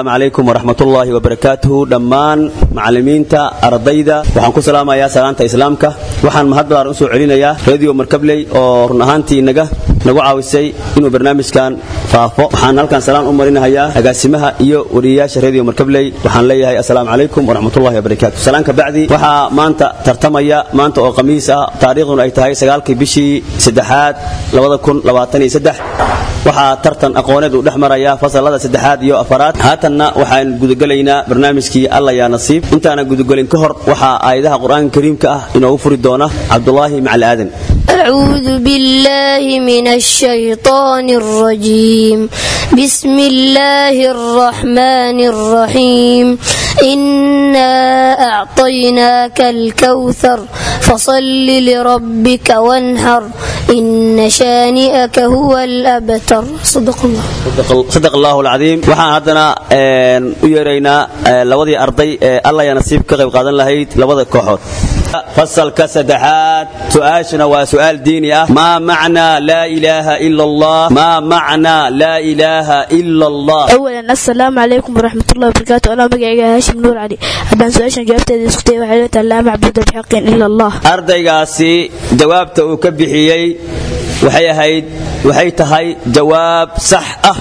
alaykum waraxmatullaahi wabarakaatuhu dhammaan macallimiinta ardayda waxaan ku salaamayaa salaanta islaamka waxaan mahad badan u soo celinayaa radio markabley oo run ahaantii naga nagu caawisay inuu barnaamijkan faafo waxaan halkan salaan u marinahayaa agaasimaha iyo wariyayaasha radio markabley waxaan leeyahay assalaamu calaykum waraxmatullahi wabarakaatu salaan ka bacdi waxaa maanta tartamaya maanta oo khamiis ah taariikhduna ay tahay sagaalkii bishii saddexaad waxaa tartan aqooneed uu dhex maraya fasalada saddexaad iyo afaraad haatanna waxaan gudagelaynaa barnaamijkii alla yaa nasiib intaanan gudagelin ka hor waxaa aayadaha qur-aanka kariimka ah inoogu furi doona cabdulaahi macali aadan أعوذ بالله من الشيطان الرجيم بسم الله الرحمن الرحيم إنا أعطيناك الكوثر فصل لربك وانحر إن شانئك هو الأبتر صدق الله sadaq allahu alcadiim waxaan haddana u yeeraynaa labadii arday ee alla yaa nasiib ka qayb qaadan lahayd labada kooxood fasalka saddexaad su-aashana waa su-aal diini ah maa macnaa laa ilaaha ila allah maa macnaa laa ilaaha ila allah أولا السلام عليكم ورحمة الله وبركاته أنا مقعي هاشم نور علي هدان سؤال جوابتي اسكتي وحيلة لا معبود بحق إلا الله ardaygaasi jawaabta uu ka bixiyey waxay ahayd waxay tahay jawaab sax ah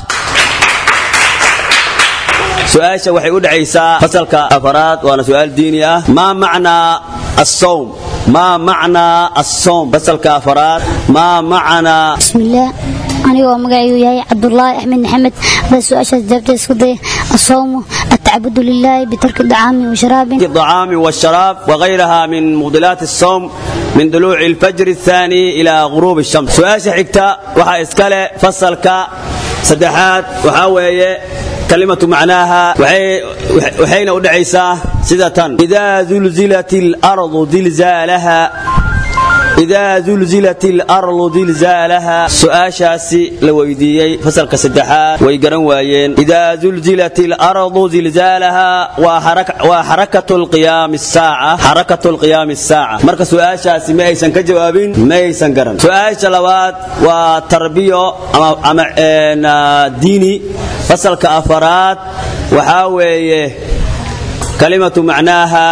su-aasha waxay u dhacaysaa fasalka afaraad waana su-aal diini ah maa macnaa asawm maa macnaa asawm fasalka afaraad maa macnaa بسم الله anigoo magacaygu yahay cabdulaahi axmed maxamed hadaa su-aashaas jaabta isku day asawmu atacabudu lilaahi bitarki dacaami washaraabin الطعام والشراب وغيرها من مبطلات الصوم من طلوع الفجر الثاني إلى غروب الشمس سؤال حكتا وحا إسكالي فصلك سدحات وحاوية كلمة معناها وحي وحين أدعيسا سدة إذا زلزلت الأرض زلزالها إذا زلزلت الأرض زلزالها سؤاشاسي لويديي فصلك سدحات ويقرن وايين إذا زلزلت الأرض زلزالها وحرك وحركة القيام الساعة حركة القيام الساعة مركز سؤاشاسي ما يسن كجوابين ما يسن قرن سؤاش لواد وتربية أما أما إن ديني فصلك أفراد وحاوي كلمة معناها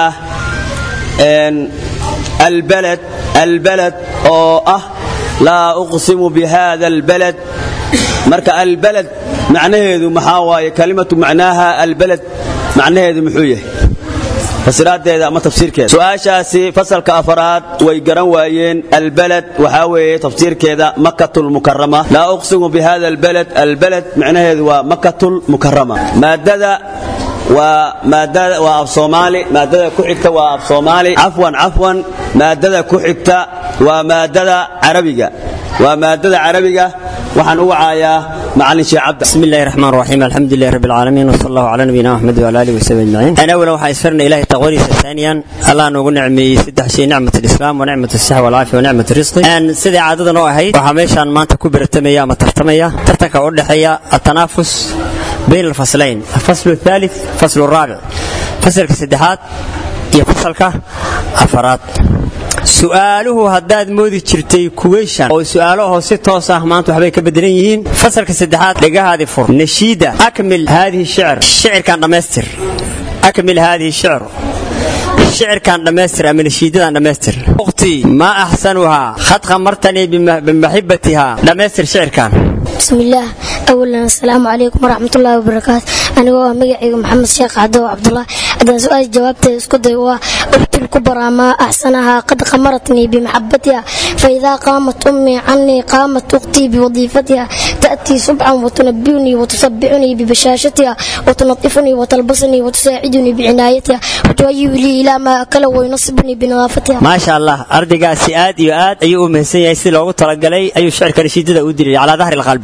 إن البلد البلد أو أه لا أقسم بهذا البلد مرك البلد معناه محاوى كلمة معناها البلد معناه محوية fasiraadeeda ama tafsiirkeeda su-aashaasi fasalka afaraad way garan waayeen albalad waxaa weeye tafsiirkeeda makatul mukarama laa uqsimu bihada albalad albalad micnaheedu waa makatul mukarama maadada waa maadada waa af soomaali maadada ku xigta waa af soomaali cafwan cafwan maadada ku xigta waa maadada carabiga waa maadada carabiga waxaan u wacayaa macalin sheekh cabdi بسم الله الرحمن الرحيم الحمد لله رب العالمين وصلى الله على نبينا محمد وعلى اله وصحبه اجمعين انا اولا waxaa isfarna ilahi taqwadiisa ثانيا الله noogu nicmeeyey saddex shay nicmat الاسلام ونعمة الصحة والعافية ونعمة الرزق ان sidii caadadan oo ahayd waxaa meeshaan maanta ku baratamaya ama tartamaya tartanka u dhexeeya التنافس بين الفصلين الفصل الثالث فصل الرابع فصلka saddexaad iyo fasalka afaraad su-aaluhu haddaad moodi jirtay kuweyshan oo su-aalaho si toos ah maanta waxbay ka bedelan yihiin fasalka saddexaad dhegahaadii fur nashiida akmil haadihi shicr shicirkan dhammaystir akmil haadihi shicr shicirkan dhammaystir ama nashiidadan dhammaystir ukhtii maa axsanuhaa khad khamartanii bimaxibatihaa dhammaystir shicirkan بسم الله أولا السلام عليكم ورحمة الله وبركاته أنا هو مقعي محمد شيخ عدو عبد الله هذا سؤال جوابته اسكدي هو أختي الكبرى ما أحسنها قد خمرتني بمحبتها فإذا قامت أمي عني قامت أختي بوظيفتها تأتي صبحا وتنبئني وتسبعني ببشاشتها وتنظفني وتلبسني وتساعدني بعنايتها وتهيئ لي إلى ما أكل وينصبني بنظافتها maasha allah ardaygaasi aad iyo aad ayuu u mahadsan yahay si loogu talagalay ayuu shicirka rashiidada u dilay calaa dahri lqalbi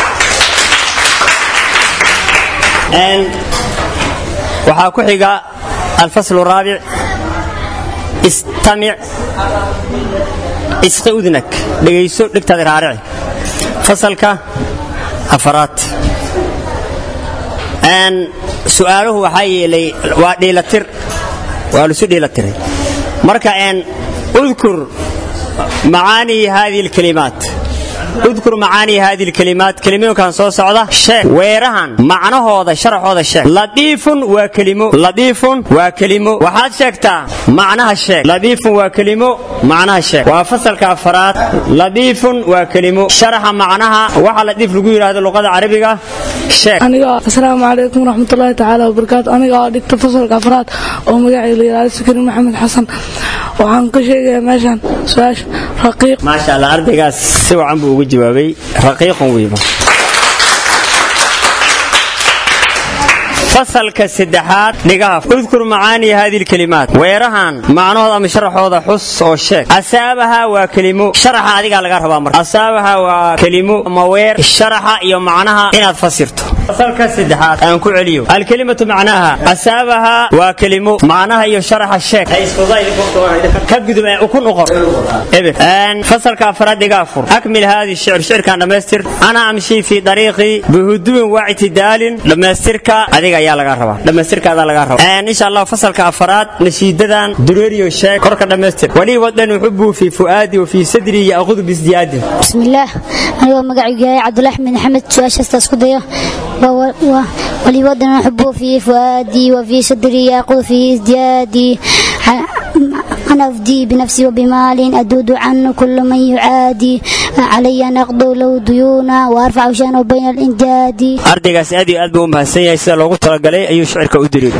Een, waxaa ku xiga alfaslu raabic istamic isqi udnak dhegayso dhegtaada raarici fasalka afaraad Een, su'aaluhu waxaa yeelay waa dhiilatir waa lisu dhiilatiray marka een udkur macaanii hadihi alkalimaat udkur macaanii haadi lkelimaat kelimooyinkan soo socda sheeg weerahan macnahooda sharaxooda sheeg ladiifun waa kelimo ladiifun waa kelimo waxaad sheegtaa macnaha sheeg ladiifun waa kelimo macnaha sheeg waa fasalka afaraad ladiifun waa kelimo sharaxa macnaha waxa ladiif lagu yidhaahdo luqada carabiga sheeg aniga asalaamu calaykum waraxmatullaahi tacaala wabarakaatu aniga oo dhigta fasalka afraad oo magacayga la yidhahdo sukari maxamed xasan waxaan ka sheegayaa meeshan su-aasha raqiiq maasha allah ardaygaas si wacan buu uga jawaabay raqiiqun wiiba fasalka saddexaad dhigaha udkur macaanii haadi lkelimaat weerahan macnahooda ama sharaxooda xus oo sheeg asaabaha waa kelimo sharaxa adigaa laga rabaa marka asaabaha waa kelimo ama weer sharaxa iyo macnaha inaad fasirto fasalka saddexaad aan ku celiyo alkelimatu macnaha asaabaha waa kelimo macnaha iyo sharaxa sheeg ka gudub ee ukun uqor eber fasalka afraad dhigaa fur akmil haadi shicr shicirkan dhammaystir ana amshi fi dariiqi bihuduwin waa ictidaalin dhammaystirka adiga ayaa laga rabaa dhammaystirkaada laga rabaa insha allah fasalka afraad nashiidadan dureeriyo sheeg korka dhammaystir walii wadan uxubu fi fuaadi wa fi sadri yaaqudu bisdiyaadin bismillaah anigoo magacaygu yahay cabdulahi axmed maxamed su-aashaasta isku dayo ولي ودن أحبه في فؤادي وفي صدري يأخذ في ازديادي أنا أفدي بنفسي وبمال أدود عنه كل من يعادي علي نقض له ديونا وأرفع شانه بين الإنجاد ardaygaas aad iyo aad buu u mahadsan yahay sida loogu talagalay ayuu shicirka u diriiray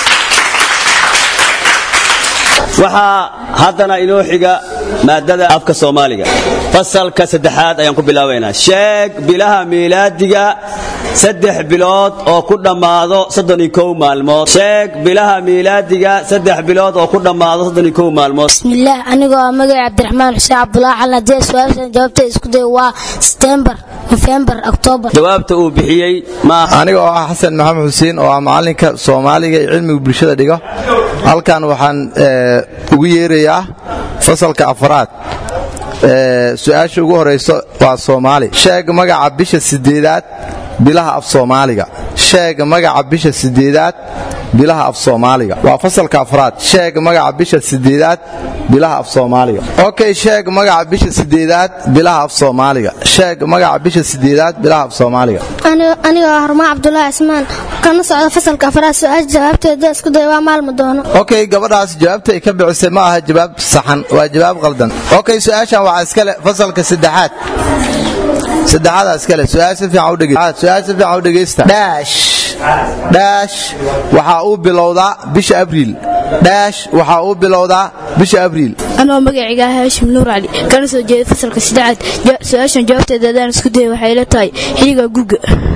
waxaa haddana inoo xiga maadada afka soomaaliga fasalka saddexaad ayaan ku bilaabaynaa sheeg bilaha miilaadiga saddex bilood oo ku dhammaado soddon iyo kow maalmood sheeg bilaha miilaadiga saddex bilood oo ku dhammaado soddon iyo kow maalmood bismillaah anigoo ah magaca cabdiraxmaan xuseen cabdulaahi xalan haddii su-aashan jawaabta isku day waa setembar nofembar oktoobar jawaabta uu bixiyey ma aniga oo ah xasan maxamed xuseen oo ah macalinka soomaaliga ee cilmiga bulshada dhigo halkan waxaan ugu yeerayaa fasalka afraad su-aasha ugu horayso waa soomaali sheeg magaca bisha sideedaad bilaha af soomaaliga sheeg magaca bisha sideedaad bilaha af soomaaliga waa fasalka afraad sheeg magaca bisha sideedaad bilaha af soomaaliga okay sheeg magaca bisha sideedaad bilaha af soomaaliga sheeg magaca bisha sideedaad bilaha af soomaaliga anigoo ah hormaan cabdulaahi cismaan kana socda fasalka afraad su-aasha jawaabteeda isku day waa maalma doono okay gabadhaas jawaabta ay ka bixisay ma aha jawaab saxan waa jawaab qaldan okay su-aashan waxaa iskale fasalka saddexaad saddexaada iskale su-aal si fiican u dhegeysta su-aal si fiican u dhegeysta dhaash dhaash waxaa uu bilowdaa bisha abriil dhaash waxaa uu bilowdaa bisha abriil anoo magacayga ah haashim nuur cali kana soo jeeda fasalka saddexaad su-aashan jawaabteeda haddaan isku daya waxay la tahay xiliga guga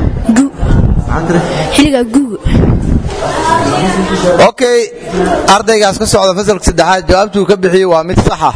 xiliga guga okay ardaygaas ka socda fasalka saddexaad jawaabtuu ka bixiyey waa mid saxa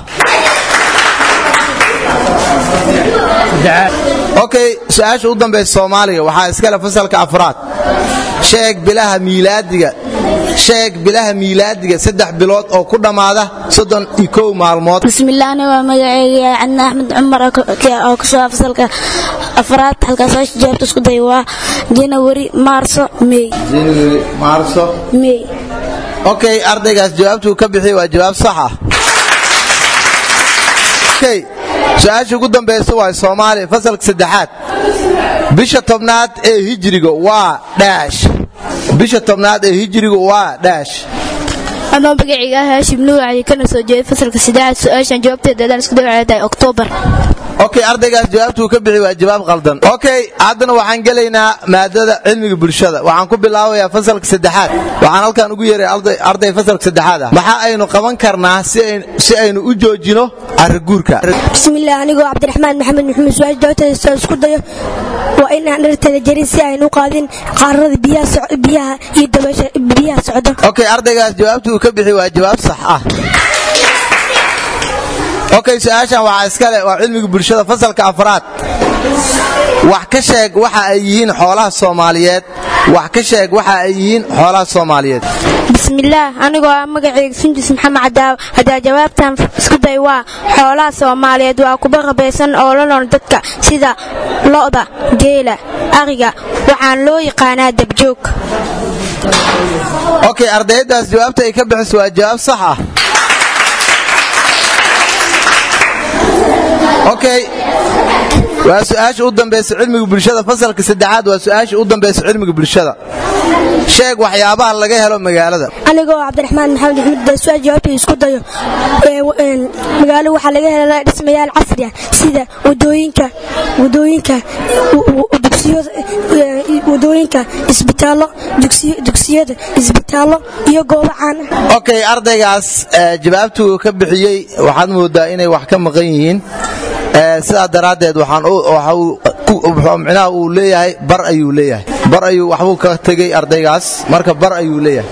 okay su-aasha u dambaysa soomaaliga waxaa iskale fasalka afraad sheeg bilaha miilaadiga sheeg bilaha miilaadiga saddex bilood oo ku dhammaada soddon iyo kow maalmood bismillaah anigoo magacayga cadna axmed cumar oo kasoo fasalka afraad halkaas su-aasha jawaabta isku day waa janawari maarso mey january maarso mey okay ardaygaas jawaabtuu ka bixiyey waa jawaab sax ah okay su-aasha ugu dambaysa waa soomaaliya fasalka saddexaad bisha tobnaad ee hijriga waa dhaash bisha tobnaad ee hijriga waa dhaash anoo magacayga ah haashim nuur cali kana soo jeeda fasalka saddexaad su-aashan jawaabteeda haddaan isku day waxay tahay oktoobar okay ardaygaas jawaabtuu ka bixi waa jawaab qaldan okay haddana waxaan gelaynaa maadada cilmiga bulshada waxaan ku bilaabayaa fasalka saddexaad waxaan halkan ugu yeeray arday fasalka saddexaad ah maxaa aynu qaban karnaa si aynu u joojino arriguurka bismillaah anigoo cabdiraxmaan maxamed maxamed su-aasha jawaabteeda isku dayo waa inaan dharteeda jarin si aynu u qaadin qaarada biyaha iyo dabaysha biyaha socdo okay ardaygaas jawaabtuu ka bixi waa jawaab sax ah okay su-aashan waxaa iskale waa cilmiga bulshada fasalka afraad wax ka sheeg waxa ay yihiin xoolaha soomaaliyeed wax ka sheeg waxa ay yihiin xoolaha soomaaliyeed bismillaah anigoo ah magacayga sunjis maxamed cadaaw haddaa jawaabtan isku day waa xoolaha soomaaliyeed waa kuba qabaysan oo la nool dadka sida lo'da geela ariga waxaan loo yaqaanaa dabjoog okay ardayadaas jawaabta ay ka bixiso waa jawaab sax ah okay waa su-aasha u dambaysa cilmiga bulshada fasalka saddexaad waa su-aasha u dambaysa cilmiga bulshada sheeg waxyaabaha laga helo magaalada anigoo cabdiraxmaan maxamed axmed su-aal jawaabtay isku dayo magaalo waxaa laga helaa dhismayaal casri ah sida wadooyinka wadooyinka wadooyinka isbitaallo dugsiyada isbitaallo iyo goobo caan ah okay ardaygaas jawaabtuu ka bixiyey waxaad moodaa inay wax ka maqan yihiin sidaa daraaddeed micnaha uu leeyahay bar ayuu leeyahay bar ayuu waxbuu ka tegey ardaygaas marka bar ayuu leeyahay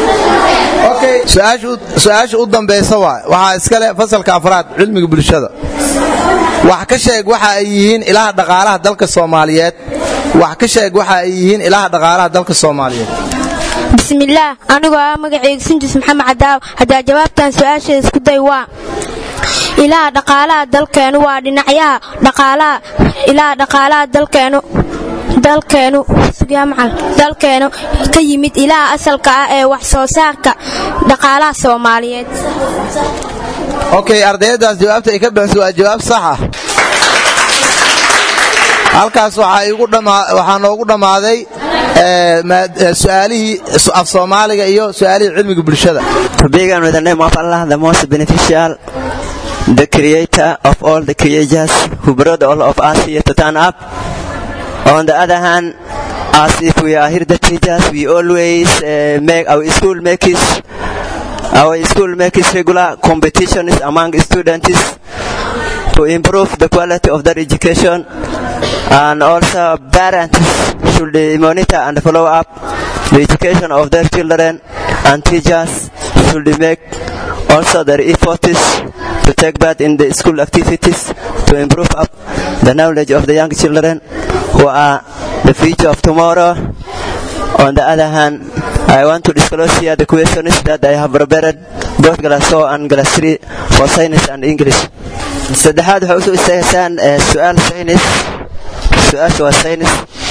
su-aasha u dambaysa waa waxaa iskale fasalka afraad cilmiga bulshada wax ka sheeg waxa ay yihiin ilaha dhaqaalaha dalka soomaaliyeed wax ka sheeg waxa ay yihiin ilaha dhaqaalaha dalka soomaaliyeed bismillaah anigoo ah magacayga sinjis maxamed cadaaw haddaa jawaabtan su-aasha isku day waa ilaha dhaqaalaha dalkeenu waa dhinacyaha dhaqaalaha ilaha dhaqaalaha dalkeenu dalkeenu dalkeenu ka yimid ilaha asalka ah ee wax soo saarka dhaqaalaha soomaaliyeed okay ardayadaas jawaabta ay ka bixisa waa jawaab sax ah halkaas waxaa noogu dhammaaday su'aalihii af soomaaliga iyo su'aalihii cilmiga bulshada To begin with the name of Allah, the most beneficial, the creator of all the creatures who brought all of us here to turn up. On the other hand, as if we are here the teachers, we always uh, make our school makes our school makes regular competitions among students to improve the quality of their education and also parents should monitor and follow up the education of their children and teachers should make also their efforts to take part in the school activities to improve up the knowledge of the young children who are the future of tomorrow. On the other hand, I want to disclose here the questions that I have prepared both class 4 and class 3 for science and English. saddexaad waxay usoo istaagaysaan su-aal saynis su-aasha waa saynis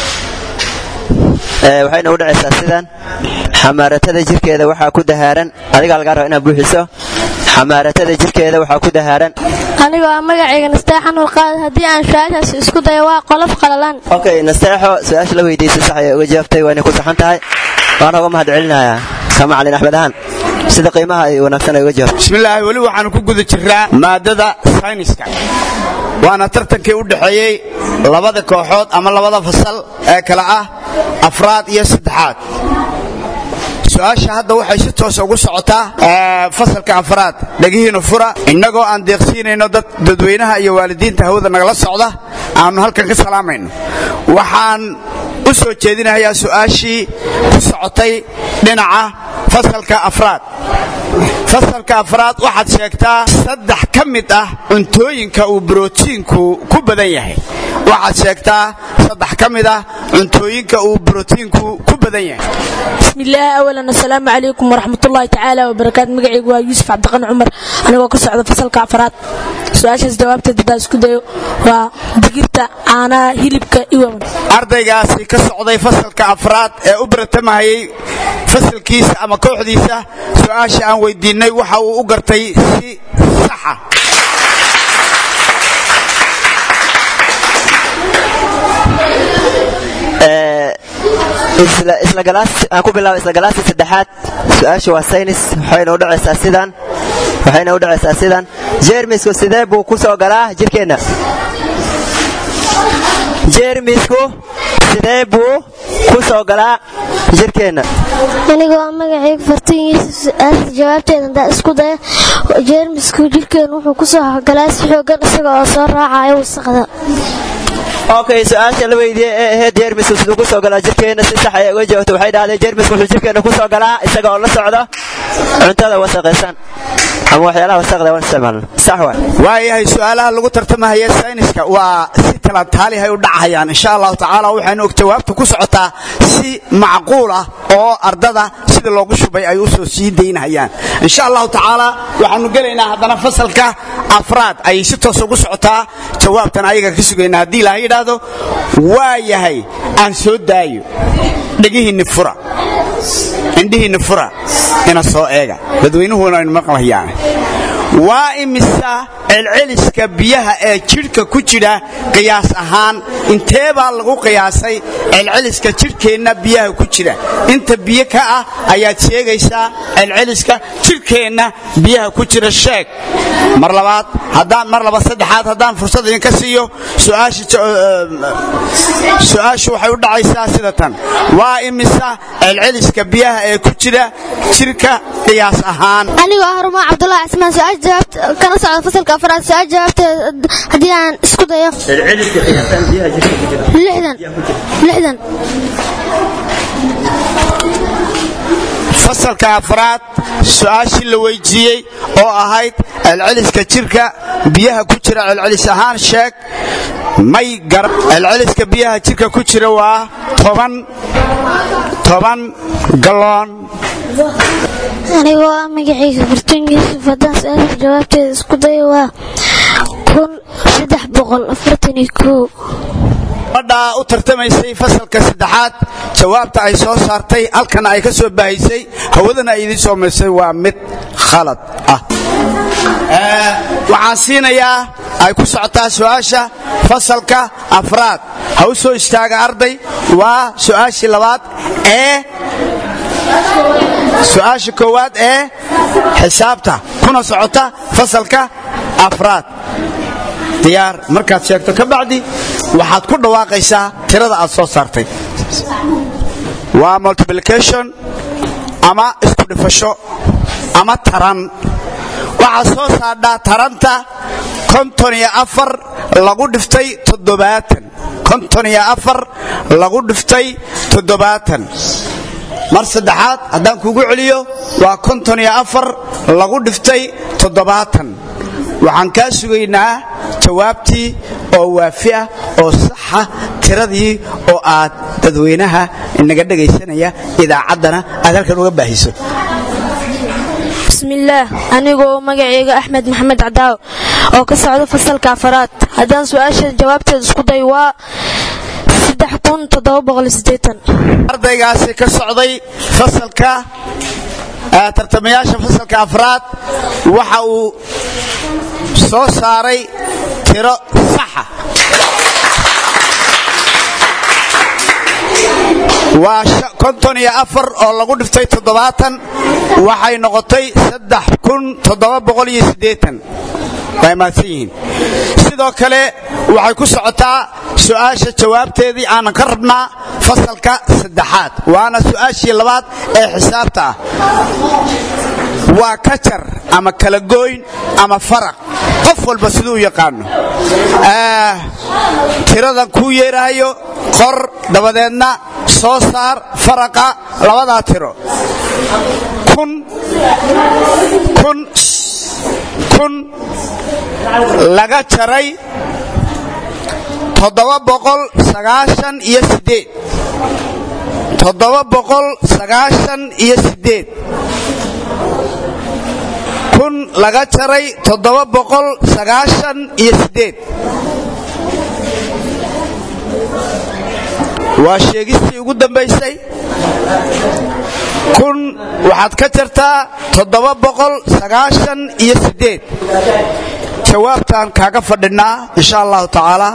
waxayna u dhacaysaa sidan xamaaratada jirkeeda waxaa ku dahaaran adigaa lagaa raba inaad buuxiso xamaaratada jirkeeda waxaa ku dahaaran anigoo ah magacayga nasteexan ulqaad haddii aan su-aashaas isku dayo waa qolof qalalan okay nasteexo su-aasha la weydiisay sax ayay uga jawaabtay waa inay ku saxan tahay waana uga mahad celinayaa kama calin axmed ahaan sida qiimaha ay wanaagsan ay uga jawaabtay bismillaahi weli waxaanu ku guda jirnaa maadada sayniska waana tartankii u dhexeeyey labada kooxood ama labada fasal ee kale ah afraad iyo saddexaad su-aasha hadda waxay si toosa ugu socotaa fasalka afraad dhegihiina fura innagoo aan deeqsiinayno dad dadweynaha iyo waalidiinta hawada nagala socda aanu halkan ka salaamayno waxaan u soo jeedinayaa su'aashii ku socotay dhinaca fasalka afraad fasalka afraad waxaad sheegtaa saddex ka mid ah cuntooyinka uu brotiinku ku badan yahay waxaad sheegtaa saddex ka mid ah cuntooyinka uu brotiinku ku badan yahay bismillaahi awalan assalaamu calaykum waraxmatullaahi tacaala wabarakaatu magacaygu waa yuusuf cabdiqan cumar anigoo ka socda fasalka afraad su-aashaas jawaabteed haddaan isku dayo waa digirta caanaha hilibka iwaman ardaygaasi ka socday fasalka afraad ee u baratamahayey fasalkiisa ama kooxdiisa su-aasha aan weydiinnay waxa uu u gartay si saxa isla galaas aan ku bilaabo isla galaaska saddexaad su-aasha waa saynis waxayna u dhacaysaa sidan waxayna u dhacaysaa sidan jeermisku sidee buu ku soo galaa jirkeenna jeermisku sidee buu ku soo galaa jirkeenna anigoo magacayga fartooyinkiisa jawaabteeda hadaa isku daya jeermisku jirkeenu wuxuu ku soo galaa si xoogan isaga oo soo raacayo wasaqda okay su-aasha la weydiiyey ee ahayd jeermisku siduu ku soo galaa jirkeenna si sax ay uga jawaabto waxay dhahdeen jeermisku wuxuu jirkeenna ku soo galaa isaga oo la socdo cuntada wasaqaysan ama waxyaalaha wasaqda waan isticmaalna sax waay waayahay su-aalaha lagu tartamahaya sayniska waa si talataalihay u dhacayaan insha allahu tacaala waxaynu og jawaabta ku socotaa si macquul ah oo ardada sida loogu shubay ay u soo sii daynahayaan insha allahu tacaala waxaanu gelaynaa haddana fasalka afraad ayay si toos ugu socotaa jawaabtan ayaga ka sugayna haddii ilaha yidhaahdo waa yahay aan soo daayo dhegihiinni fura indhihiinni fura ina soo eega dadweynuhuna aynu maqlayaan waa imisa celceliska biyaha ee jidhka ku jira qiyaas ahaan intee baa lagu qiyaasay celceliska jidhkeenna biyaha ku jira inta biyo ka ah ayaad sheegaysaa celceliska jidhkeenna biyaha ku jira sheeg mar labaad haddaan mar laba saddexaad haddaan fursad idinka siiyo su-aashu waxay u dhacaysaa sida tan waa imisa celceliska biyaha ee ku jira jidhka qiyaas ahaan anigoo ah rumaan cabdulaahi cismaan su-aasha jawaabta kana socda fasalka afraad su-aasha jawaabteeda haddii aan isku dayo lixdan lixdan fasalka afraad su-aashii la weydiiyey oo ahayd celceliska jirka biyaha ku jira celcelis ahaan sheeg may gar celceliska biyaha jirka ku jira waa toban toban galoon anigoo ah magacayga bartuun yuusuf haddaan su-aasha jawaabteeda isku dayo waa kun saddex boqol afartan iyo kow gabadhaa u tartamaysay fasalka saddexaad jawaabta ay soo saartay halkana ay ka soo bahaysay hawadana ay idiin soo maysay waa mid khalad ah waxaan siinayaa ay ku socotaa su-aasha fasalka afraad ha u soo istaaga arday waa su-aashii labaad ee su-aasha koowaad ee xisaabta kuna socota fasalka afraad diyaar markaad sheegto ka bacdi waxaad ku dhawaaqaysaa tirada aad soo saartay waa multiplication ama isku dhifasho ama taran waxaad soo saadhaa taranta konton iyo afar lagu dhiftay toddobaatan konton iyo afar lagu dhiftay toddobaatan mar saddexaad haddaan kugu celiyo waa konton iyo afar lagu dhiftay toddobaatan waxaan kaa sugaynaa jawaabtii oo waafi ah oo saxa tiradii oo aad dadweynaha inaga dhegaysanaya idaacaddana aad halkan uga baahiso bismillaah anigoo magacayga axmed maxamed cadaaw oo ka socda fasalka afaraad haddaan su-aasha jawaabteeda isku day waa ardaygaasi ka socday fasalka tartamayaasha fasalka afraad waxa uu soo saaray tiro saxa waa konton iyo afar oo lagu dhiftay toddobaatan waxay noqotay saddex kun toddoba boqol iyo siddeetan way mahadsan yihiin sidoo kale waxay ku socotaa su-aasha jawaabteedii aanan ka rabnaa fasalka saddexaad waana su-aashii labaad ee xisaabta ah waa kajar ama kala gooyn ama faraq qof walba siduu u yaqaano tiradan kuu yeerahayo qor dabadeedna soo saar faraqa labadaa tiro kun kun kun laga jaray toddoba boqol sagaashan iyo sideed toddoba boqol sagaashan iyo sideed kun laga jaray toddoba boqol sagaashan iyo sideed waa sheegistii ugu dambaysay kun waxaad ka jartaa toddoba boqol sagaashan iyo sideed jawaabtaan kaaga fadhinaa insha allahu tacaala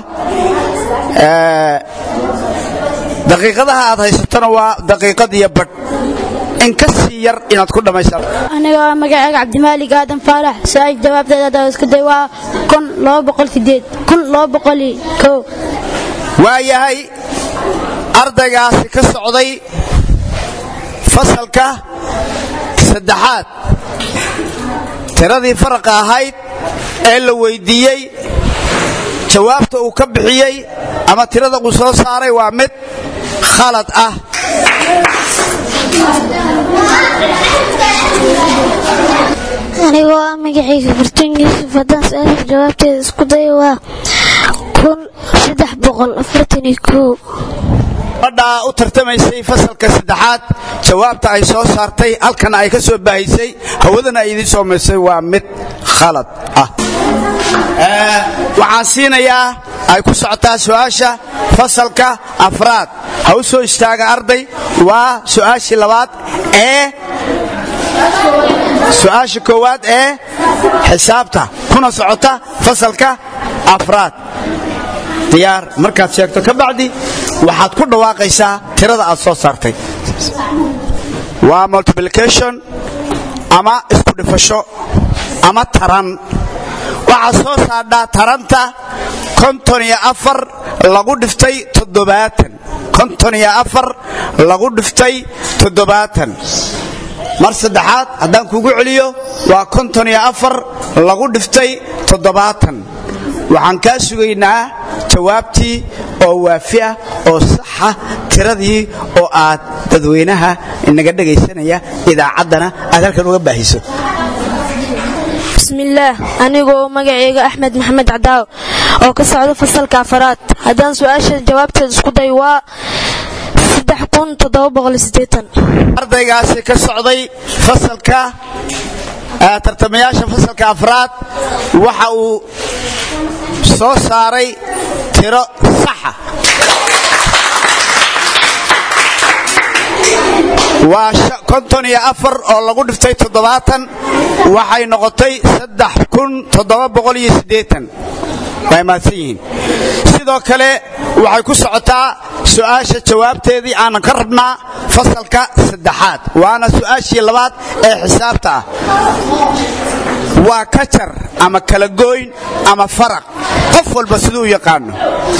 daqiiqadaha aad haysatona waa daqiiqad iyo badh in ka sii yar inaad ku dhammaysaa anigoo magacayga cabdimaalig aadan faalax su-aasha jawaabteeda haddaa isku day waa kun laba boqol sideed kun laba boqol kow waayahay ardaygaasi ka socday fasalka saddexaad tiradii faraqa ahayd ee la weydiiyey jawaabta uu ka bixiyey ama tirada uu soo saaray waa mid khalad ah anigoo ah magacayga bartuun yuusuf haddaan su-aasha jawaabteeda isku dayo waa kun saddex boqol afartan iyo kow gabadhaa u tartamaysay fasalka saddexaad jawaabta ay soo saartay halkana ay ka soo baahisay hawadana ay idiin soo maysay waa mid khalad ah waxaan siinayaa ay ku socotaa su-aasha fasalka afraad ha u soo istaaga arday waa su-aashii labaad ee su-aasha koowaad ee xisaabta kuna socota fasalka afraad diyaar markaad sheegto ka bacdi waxaad ku dhawaaqaysaa tirada aad soo saartay waa multiplication ama isku dhifasho ama taran waxaad soo saadhaa taranta konton iyo afar lagu dhiftay toddobaatan konton iyo afar lagu dhiftay toddobaatan mar saddexaad haddaan kugu celiyo waa konton iyo afar lagu dhiftay toddobaatan waxaan kaa sugaynaa jawaabtii oo waafi ah oo saxa tiradii oo aad dadweynaha inaga dhegaysanaya idaacaddana aad halkan uga baahiso bismillaah anigoo magacayga axmed maxamed cadaaw oo ka socda fasalka afaraad haddaan su-aasha jawaabteeda isku day waa ardaygaasi ka socday fasalka tartamayaasha fasalka afraad waxa uu soo saaray tiro saxa waa konton iyo afar oo lagu dhiftay toddobaatan waxay noqotay saddex kun toddoba boqol iyo siddeetan way mahadsan yihiin sidoo kale waxay ku socotaa su'aasha jawaabteedii aanan ka rabnaa fasalka saddexaad waana su'aashii labaad ee xisaabta ah waa kajar ama kala gooyn ama faraq qof walba siduu u yaqaano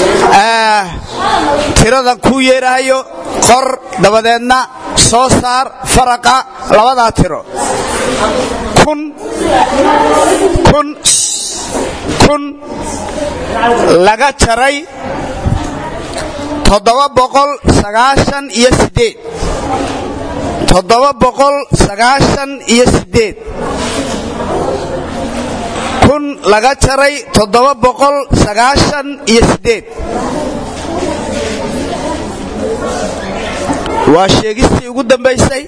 tiradan kuu yeerahayo qor dabadeedna soo saar faraqa labadaa tiro kun kun kun laga jaray toddoba boqol sagaashan iyo sideed toddoba boqol sagaashan iyo sideed kun laga jaray toddoba boqol sagaashan iyo sideed waa sheegistii ugu dambaysay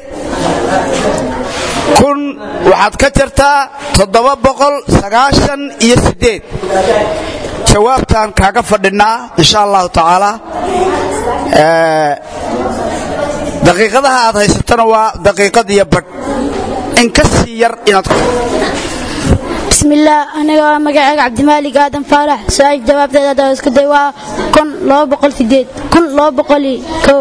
kun waxaad ka jartaa toddoba boqol sagaashan iyo sideed jawaabtaan kaaga fadhinaa insha allahu tacaala daqiiqadaha aad haysatona waa daqiiqad iyo badh in ka sii yar inaad bismillaah aniga waa magacayga cabdimaalig aadan faarax su-aasha jawaabteeda haddaa isku day waa kun laba boqol sideed kun laba boqoli kow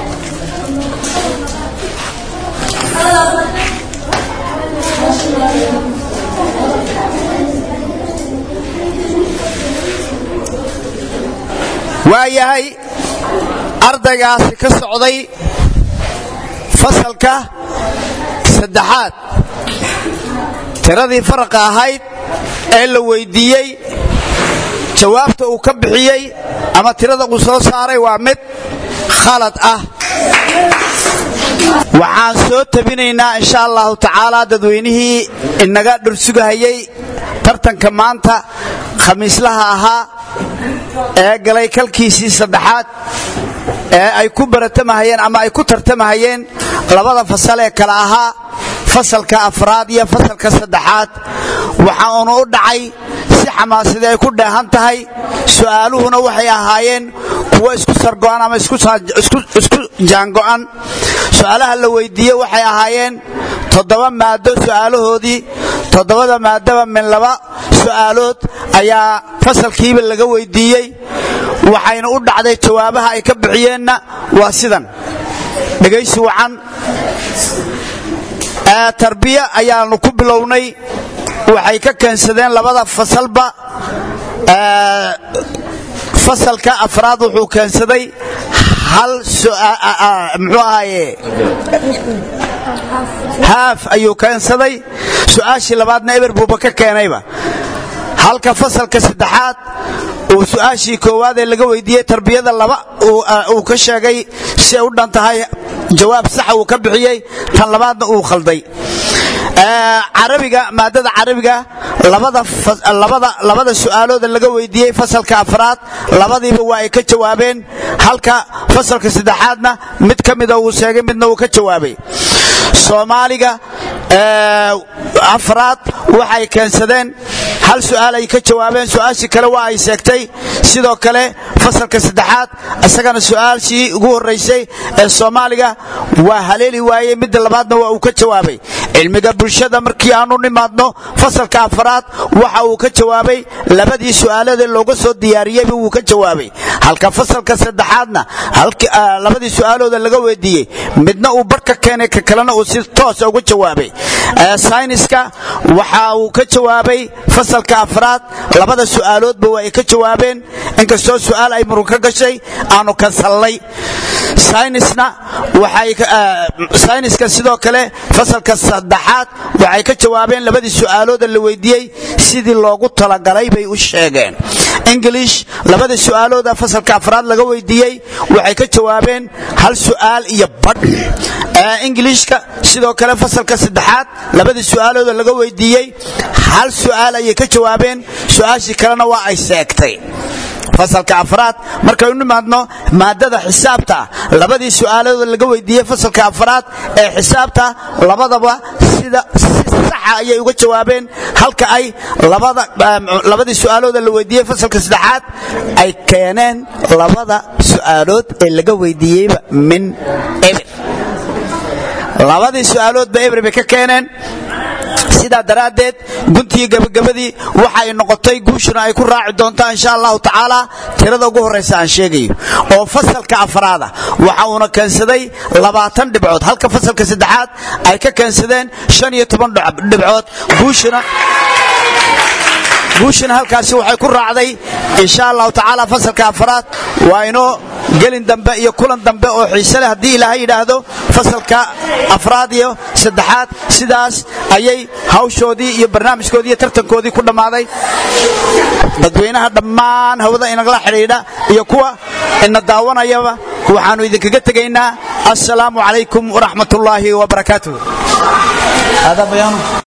waa yahay ardaygaasi ka socday fasalka saddexaad tiradii faraqa ahayd ee la weyddiiyey jawaabta uu ka bixiyey ama tirada uu soo saaray waa mid khalad ah waxaan soo tabinaynaa insha allahu tacaala dadweynihii inaga dhursugahayey tartanka maanta khamiislaha ahaa ee galay kalkiisii saddexaad ee ay ku baratamahayeen ama ay ku tartamahayeen labada fasal ee kale ahaa fasalka afraad iyo fasalka saddexaad waxa uunu u dhacay si xamaasadii ay ku dheehan tahay su'aaluhuna waxay ahaayeen kuwo isku sargo'an ama isku jaango'an su'aalaha la weyddiiye waxay ahaayeen toddoba maado su'aalahoodii toddobada maadaba min laba su'aalood ayaa fasalkiiba laga weyddiiyey waxayna u dhacday jawaabaha ay ka bixiyeenna waa sidan dhegaysi wacan tarbiya ayaanu ku bilownay waxay ka keensadeen labada fasalba fasalka afraad wuxuu keensaday hal muxuu ahaaye haaf ayuu keensaday su'aashii labaadna eber buuba ka keenayba halka fasalka saddexaad uu su'aashii koowaad ee laga weydiiyey tarbiyada laba uu ka sheegay si ay u dhan tahay jawaab saxa uu ka bixiyey tan labaadna uu khalday carabiga maadada carabiga labada su'aalooda laga weydiiyey fasalka afraad labadiiba waa ay ka jawaabeen halka fasalka saddexaadna mid ka mida uu sheegay midna uu ka jawaabay soomaaliga afraad waxay keensadeen hal su'aal ay ka jawaabeen su'aashii kale waa ay sheegtay sidoo kale fasalka saddexaad isagana su'aashii ugu horraysay ee soomaaliga waa haleeli waayey midda labaadna waa uu ka jawaabay cilmiga bulshada markii aanu nimaadno fasalka afraad waxa uu ka jawaabay labadii su'aalada looga soo diyaariyeyba wuu ka jawaabay halka fasalka saddexaadna labadii su'aalooda laga weydiiyey midna uu bar ka keenay ka kalena uu si toosa uga jawaabay sayniska waxa uu ka jawaabay fasalka afraad labada su'aaloodba waa ay ka jawaabeen inkastoo su'aal ay murug ka gashay aanu kansallay saynisna sayniska sidoo kale fasalka saddexaad waxay ka jawaabeen labadii su'aalooda la weydiiyey sidii loogu talagalay bay u sheegeen ingilish labadii su'aalooda fasalka afraad laga weydiiyey waxay ka jawaabeen hal su'aal iyo badh ingiliishka sidoo kale fasalka saddexaad labadii su'aalooda laga weydiiyey hal su'aal ayay ka jawaabeen su'aashii kalena waa ay seegtay fasalka afraad markaynu nimaadno maadada xisaabta labadii su'aalooda laga weydiiyey fasalka afraad ee xisaabta labadaba sida si saxa ayay uga jawaabeen halka ay labadii su'aalooda la weydiiyey fasalka saddexaad ay keeneen labada su'aalood ee laga weydiiyeyba min eber labadii su'aaloodba eber bay ka keeneen sidaa daraaddeed guntii gabagabadii waxay noqotay guushuna ay ku raaci doontaa insha allahu tacaala tirada ugu horraysa aan sheegayo oo fasalka afraada waxa uuna keensaday labaatan dhibcood halka fasalka saddexaad ay ka keensadeen shan iyo toban dhibcood guushuna guushuna halkaasi waxay ku raacday insha allahu tacaala fasalka afraad waa inoo gelin dambe iyo kulan dambe oo xiise leh haddii ilaahay yidhaahdo fasalka afraad iyo saddexaad sidaas ayay hawshoodii iyo barnaamijkoodii iyo tartankoodii ku dhammaaday dadweynaha dhammaan hawada inagala xidhiidha iyo kuwa ina daawanayaba waxaannu idinkaga tegaynaa assalaamu calaykum waraxmat ullaahi wabarakaatuh